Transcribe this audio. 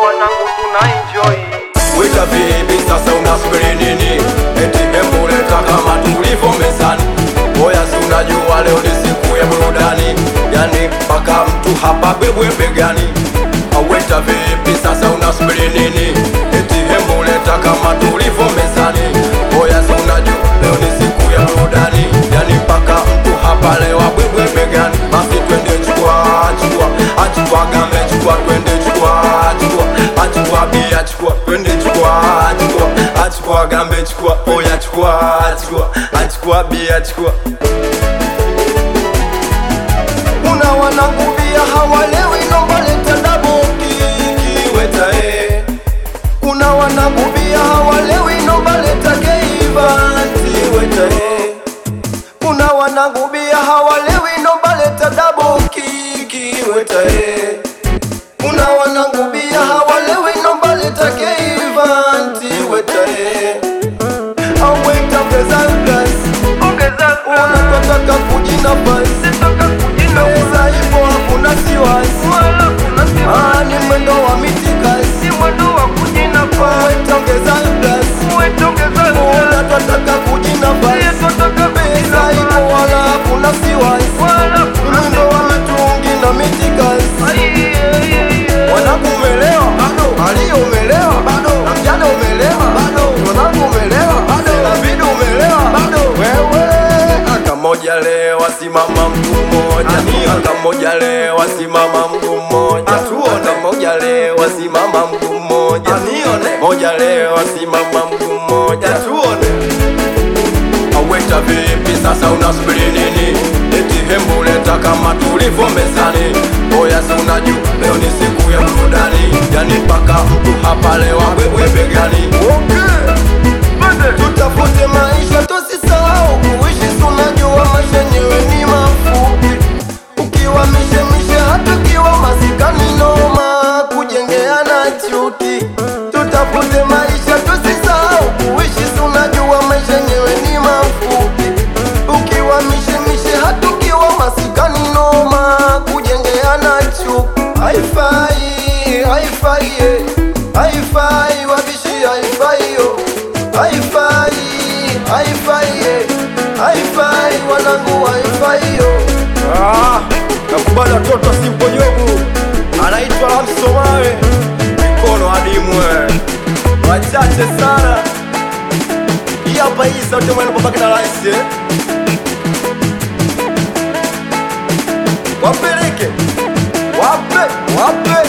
wanangu tuna enjoy Wita vipi sasa unasubiri nini? Eti hebu leta kama tulivyo mezani. Oya si unajua leo ni siku ya burudani, yani mpaka mtu hapa bebwe begani. Aweta vipi sasa unasubiri nini? Eti hebu leta kama tulivyo mezani. Oya si unajua leo ni siku ya burudani, yani mpaka mtu hapa leo abwebwe begani. Basi twende chukua chukua, achukua gambe chukua, twende chukua chukua, achukua bia chukua, twende chukua chukua, achukua gambe chukua, oya chukua chukua, achukua bia chukua. Kuna wanangu bia hawalewi, nomba leta double kiki weta eh. Kuna wanangu bia hawalewi, nomba leta geivanti weta eh. Kuna wanangu bia hawalewi, nomba leta double kiki weta eh. Kuna wanangu bia hawalewi, nomba leta geivanti weta eh. Aweta ongeza glass, ongeza unataka kujinafasi sitoka kujina Pesa ipo hakuna siwasi wala kuna Ah, ni mwendo wa mitikasi si mwendo wa kujina Wetongeza glasi uetongeza Unataka kujinafasi totoka Pesa ipo wala hakuna siwasi wala kuna Mwendo wa mitungi na mitikasi Wanangu umelewa bado, Maria umelewa bado, na mjane umelewa bado, mwanangu umelewa bado, David umelewa bado, wewe aka moja leo simama mtu mmoja, aka moja leo simama mtu mmoja, tuone moja leo simama mtu mmoja, nione moja leo simama mtu mmoja, tuone Aweta vipi sasa unasubiri nini? Eti hembu leta kama tulivyo mezani. Oya si unajua leo ni siku ya burudani, yani mpaka mtu hapa leo abebwe begani. Okay. Tutafute maisha tusisahau kuishi, si unajua maisha yenyewe ni mafupi. Ukiwa mishemishe hata ukiwa masikani noma, kujengeana chuki. Tutafute maisha tusisahau kuishi, si unajua maisha yenyewe ni mafupi. Ukiwa mishemishe hata ukiwa masikani noma, kujengeana chuki. Haifai, haifai, eh. haifai wabishi, haifai yo, haifai, haifai, eh. haifai wanangu, haifai yo. Ah, nakubali watoto simponyogu anaitwa Lamsomawe mikono adimwe wachache sana hii hapa hii sauti mwana babake na rais eh? wapeleke wape wape